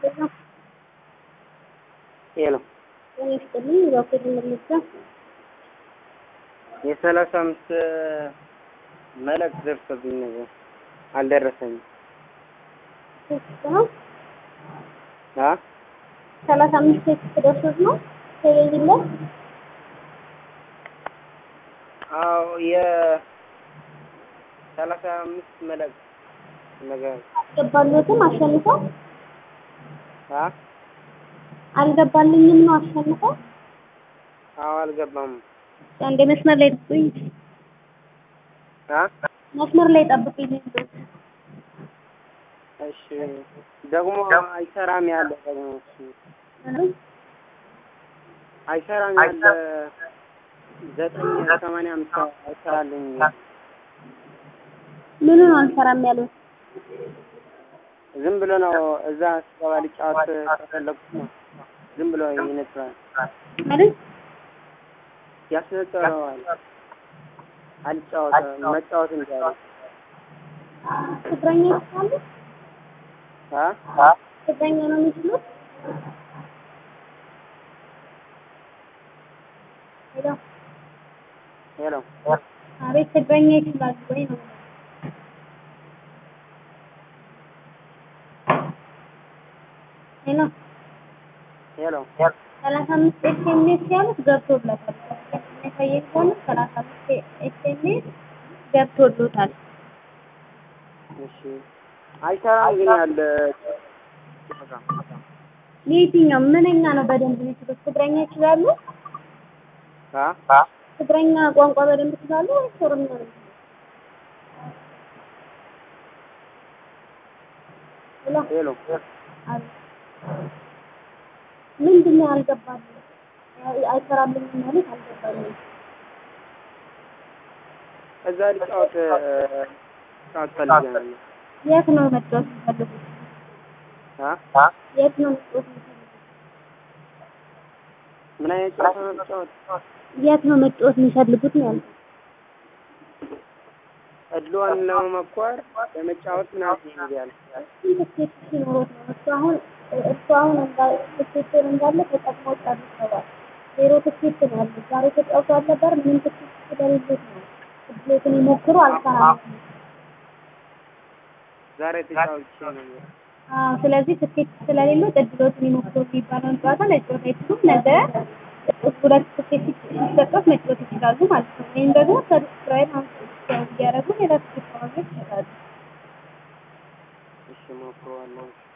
ሄሎ ጤና ይስጥልኝ። እባክዎት መለሳ የሰላሳ አምስት መልእክት ደርሶብኝ ነገር አልደረሰኝም። ቴክስት ነው። አ ሰላሳ አምስት ቴክስት ደርሶት ነው ቴሌቪዥን ላይ አዎ የ ሰላሳ አምስት መልእክት ነገር አልገባልዎትም? አሸንፈው አ አልገባልኝም ነው አሸንፈው። አዎ አልገባም። አንዴ መስመር ላይ ጠብቁኝ። አ መስመር ላይ ጠብቁኝ። እሺ ደግሞ አይሰራም ያለ ደግሞ እሱ አይሰራም ያለ ዘጠኝ ሰማንያ አምስት አይሰራልኝ ምኑን አልሰራም ያሉት? ዝም ብሎ ነው እዛ ስገባ ልጫወት ከፈለኩት ነው ዝም ብሎ ይነጥራል ማለት ያስነጥረዋል አልጫወት መጫወት እንጃለ ትግረኛ ይችላሉ? አ ትግረኛ ነው የሚችሉት? ሄሎ ሄሎ አቤት፣ ትግረኛ ይችላሉ ወይ ነው? ሄሎ ሄሎ ሰላሳ አምስት ኤስኤምኤስ ያሉት ገብቶለታል። የሚያሳየኝ ከሆነ ሰላሳ አምስት ኤስኤምኤስ ገብቶሎታል። እሺ አይሰራም ግን ያለ የትኛው ምንኛ ነው በደንብ የሚችሉት? ትግረኛ ይችላሉ? አ ትግረኛ ቋንቋ በደንብ ይችላሉ ወይስ ኦሮምኛ ነው? ሄሎ ሄሎ አቤት። ምንድን ነው ያልገባልኝ? አይሰራልኝም ማለት አልገባልኝም። እዛ ልጫወት ጫወት ፈልጋለሁ የት ነው መጫወት የሚፈልጉት? አ የት ነው መጫወት የሚፈልጉት? ምን አይነት ጨዋታ ነው ልጫወት የት ነው መጫወት የሚፈልጉት ነው ያልኩት። እድሏን ለመሞከር ለመጫወት ምናምን ይላል ትኬት ሲኖሮት ነው እሱ አሁን እሱ አሁን እንዳ- ትኬቱን እንዳለ ተጠቅሞ ጨርሰዋል። ዜሮ ትኬት ነው ያለው። ዛሬ ተጫውተዋል ነበር ምንም ትኬት ስለሌሎት ነው ትኬቱን ይሞክሩ አልሰራም። ዛሬ ተጫውቼ ነበር አዎ ስለዚህ ትኬት ስለሌለው እድሎትን ይሞክሩ የሚባለውን ጨዋታ መጫወት አይችሉም። ነገ ሁለት ትኬት ሲሰጡት መጫወት ይችላሉ ማለት ነው። ወይም ደግሞ ሰብስክራይብ እያደረጉ ሌላ ትኬት ማግኘት ይችላሉ። እሺ ሞክረዋለሁ